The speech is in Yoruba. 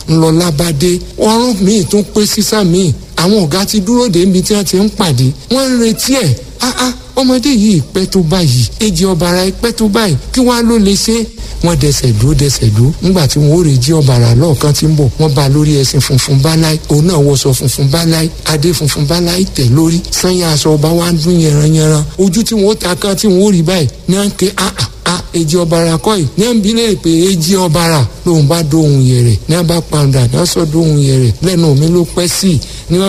ńlọlá bá dé ọrùn míì tún pé sísá míì àwọn ọ̀gá ti dúró dé níbi tí wọ́n ti ń pàdé wọ́n ń retí ẹ̀ áá ọmọdé yìí pẹ́ tó báyìí èjì ọ̀bàrà pẹ́ tó báyìí kí wàá ló lè ṣe wọ́n dẹsẹ̀ dúró dẹsẹ̀ dúró nígbà tí wọ́n ó rè jí ọ̀bàrà lọ́ọ̀kan tí ń bọ̀ wọ́n bá lórí ẹṣin funfun báláì òun náà wọṣọ funfun báláì adé funfun báláì tẹ̀ lórí sanya aṣọ ọba wa ń dún yẹranyẹran ojú tí wọ́n ó ta kan tí wọ́n ó rí báyìí ní à ń ké áà a èjì ọ̀bàrà kọ́ yìí ní à ń bi léèrè pé èjì ọ̀bàrà lòun bá dóhun yẹ̀rẹ̀ ní à bá pàǹdà ní à sọ dóhun yẹ̀rẹ̀ lẹ́nu mi ló pẹ́ sí i